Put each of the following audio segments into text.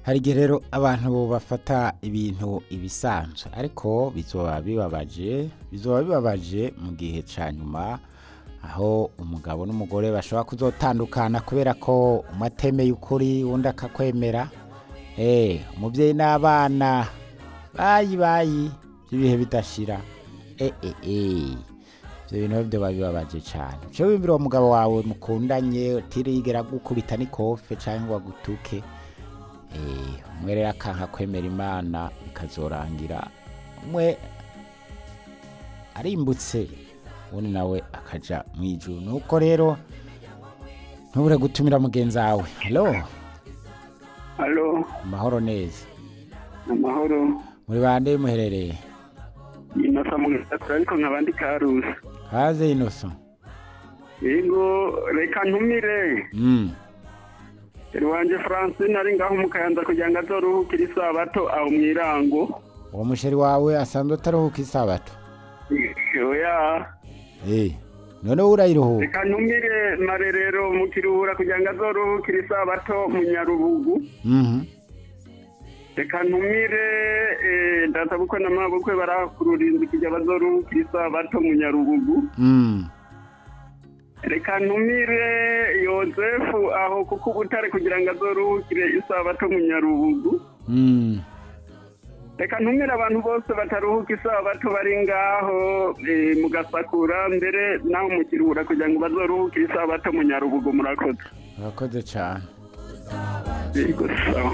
hari igihe rero abantu bafata ibintu ibisanzwe ariko bizoba bibabaje bizoba bibabaje mu gihe ca nyuma aho umugabo n'umugore bashobora kuzotandukana kubera ko umwe atemeye ukuri uwundi akakwemera eh umuvyeyi n'abana bayi bayi by'ibihe bidashira eh eh eh ivyo bintu byo babibabaje cyane uce wimvira uwo mugabo wawe mukundanye utirigera gukubita n'ikofe canke ngo agutuke eh umwe rero akanka kwemera imana bikazorangira umwe arimbutse ubundi nawe akaja mu ijuru nuko rero ntubure gutumira mugenzi wawe halo Halo, amahoro neza amahoro. muri bande muherereye Inosa mu gisakura ariko nkabandi karusi. haze inoso Yego, reka ntumire. mm. Eri wanje Francine ari ngaho mu Kayanza kugira ngo azoruhukire isabato aho mwirango. uwo musheri wawe asanzwe ataruhuka isabato Oya. eh none wowe urayiruhuka Reka ntumire marerero mu kiruhura kugira ngo azoruhukire isabato mu Nyarubugu. Mhm. Reka ntumire eh, ndatabukwe na mabukwe barakururinzi kugira bazoruhukire isabato mu Nyarubugu. Mm. reka ntumire yozefu aho kuko ubutare kugira ngo azoruhukire isabato mu nyarubugu Mm. reka ntumire abantu bose bataruhuka isabato bari ngaho eh, mu gasakura mbere naho mu kiruhura kugira ngo bazoruhukire isabato mu nyarubugu murakoze urakoze cyane yego sawa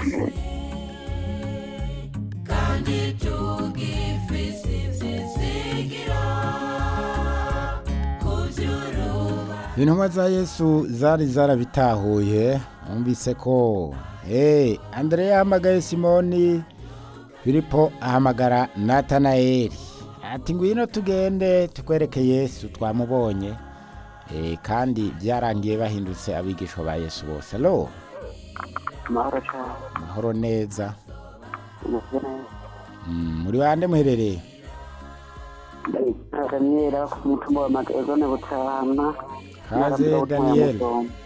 intumwa za yesu zari zarabitahuye numvise ko hey, andrea yahamagaye simoni filipo ahamagara natanayeli ati ngwino tugende tukwereke yesu twamubonye Eh, kandi byarangiye bahindutse abigishwa ba yesu bose alo amahoro cyane amahoro neza Mm, muri bande muherereye daniyeli ku mutumba wa magazone butahana kaze daniyeli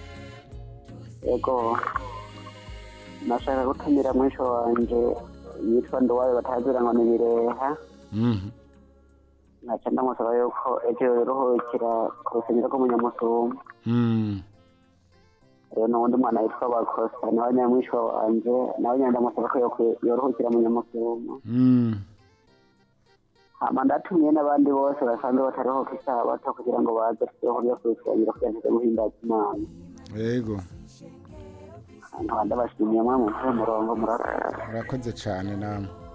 yego nashaka gutumira mwisho wanje yitwa nduwayo batazira ngo ni bireha Mhm. nkaca ndamusaba yuko ejo yoruhukira ku rusengero rw'umunyamusumba Mm. rero n'uwundi mwana yitwa bakosa nawe nyamwisho wanje nawe nyine ndamusaba ko yokwi- yoruhukira munyamusumba Mm. hama ndatumiye n'abandi bose basanzwe bataruhuka isabato kugira ngo baze tuzohurire ku rusengero kugira ngo guhimbaza imana yego nkaba ndabashimiye mwe mu murongo murakoze urakoze cyane namwe